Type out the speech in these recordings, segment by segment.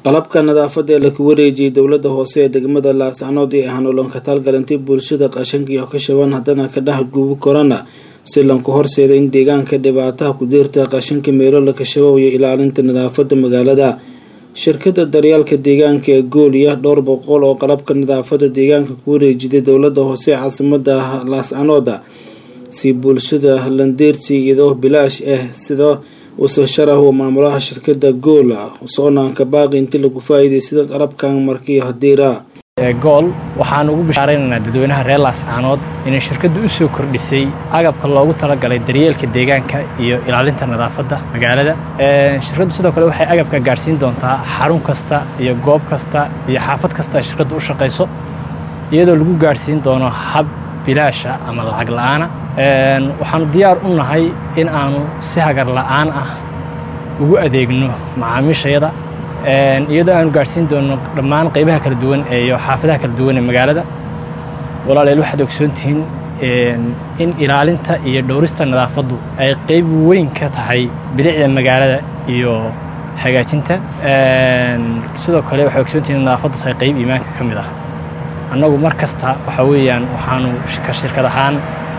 qalabka nadaafadda ee laku wareejiyey dowladda hoose ee degmada laascanood ee ahaan olonka taalgalantay bulshada qashanka iyo ka shaban haddana ka dhex guubi korana si lanku horseeda in deegaanka dhibaataha ku diirta qashanka meelo la kashabow iyo ilaalinta nadaafadda magaalada shirkada daryaalka deegaanka ee gooliya dhowr boqol oo qalabka nadaafadda deegaanka ku wareejiday dowladda hoose ee caasimada laascanooda si bulshada landeersi iyadoo bilaash ah sida uuse sharahu maamulaha shirkada goola soonaanka baaqi inti lagu faa-iideysada qalabkan markii hadiira gool waxaan ugu bishaaraynaynaa dadweynaha reer laascaanood inay shirkaddu u soo kordhisay agabka loogu talagalay daryeelka deegaanka iyo ilaalinta nadaafadda magaalada shirkaddu sidoo kale waxay agabka gaadhsiin doontaa xarun kasta iyo goob kasta iyo xaafad kasta ay shirkaddu u shaqayso iyadoo lagu gaadhsiin doono hab bilaasha ama lacag la'aana waxaanu diyaar u nahay in aanu si hagar la'aan ah ugu adeegno macaamiishayada iyadoo aanu gaadhsiin doono dhammaan qaybaha kala duwan iyo xaafadaha kala duwan ee magaalada walaaleel waxaad ogsoontihiin in ilaalinta iyo dhowrista nadaafaddu ay qayb weyn ka tahay bilicda magaalada iyo hagaajinta sidoo kale waxay ogsoontihiin in nadaafaddu tahay qayb iimaanka ka mid ah annagu mar kasta waxaa weeyaan waxaanu ka shirkad ahaan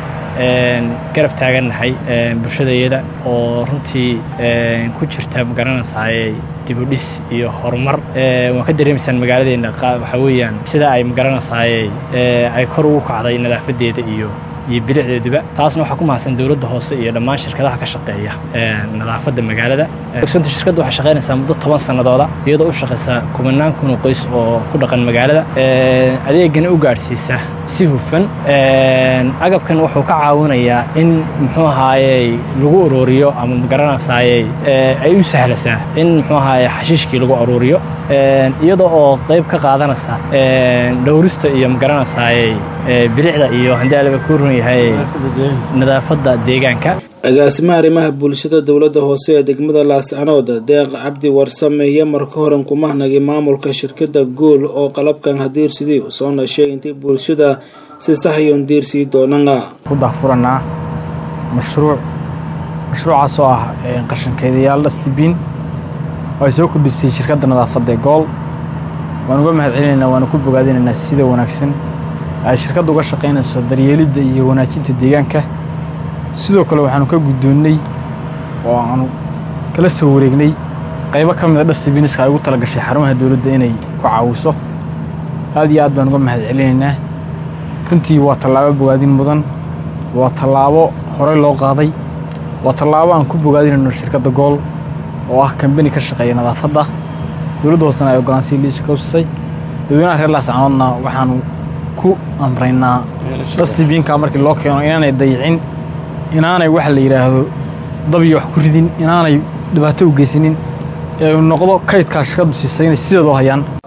garab taagannahay bulshadayada oo runtii ku jirta magaranaysaay dibudhis iyo horumar waan ka dareemaysaan magaaladeenna waxaa weeyaan sida ay magaranaysaay ay kor ugu kacday nadaafadeeda iyo iyo bilicdeeduba taasna waxaa ku mahadsan dowladda hoose iyo dhammaan shirkadaha ka shaqeeya nadaafadda magaalada ogsoonta shirkadda waxay shaqaynaysaa muddo toban sannadooda iyadoo u shaqaysa kumanaan kun oo qoys oo ku dhaqan magaalada adeegana u gaadhsiisa si hufan agabkan wuxuu ka caawinayaa in muxuu ahaayey lagu ururiyo ama magaranaysaayey ay u sahlasaa in muxuu ahaaye xashiishkii lagu ururiyo iyada oo qayb ka qaadanaysa dhowrista iyo magaranaysaayey bilicda iyo haddii alaba ku run yahay nadaafadda deegaanka agaasimaha arrimaha bulshada dowladda hoose ee degmada laascanood deeq cabdi warsame iyo marka horan kumahnagay maamulka shirkada gool oo qalabkan hadiirsidii soona sheeg intay bulshada si saxayon diirsii doonana ku dahfuranaa mashruuc mashruucaas oo ah qashankeedayaal dhastibiin oo ay soo kordhisay shirkadda nadaafadda ee gool waan uga mahad celinaynaa waana ku bogaadinaynaa sida wanaagsan ay shirkadda uga shaqaynayso daryeelidda iyo wanaajinta deegaanka sidoo kale waxaanu ka guddoonnay oo aanu kala soo wareegnay qaybo ka mida dhastibiiniska ay ugu tala gashay xarumaha dowladda inay ku caawiso aad iyo aad baan uga mahad celinaynaa runtii waa tallaabo bogaadin mudan waa tallaabo horey loo qaaday waa tallaabo aan ku bogaadinayno shirkadda gool oo ah kambani ka shaqeeya nadaafadda dowladda hoosena ay ogolaansii liisha ka husisay dadweynaha reer laascanoodna waxaanu ku amraynaa dhastibiinka markii loo keeno inaanay dayicin inaanay waxa la yidhaahdo dabiyo wax ku ridin inaanay dhibaato u geysanin ee uu noqdo kaydkaa shirkaddu siisay inay sideedu hayaan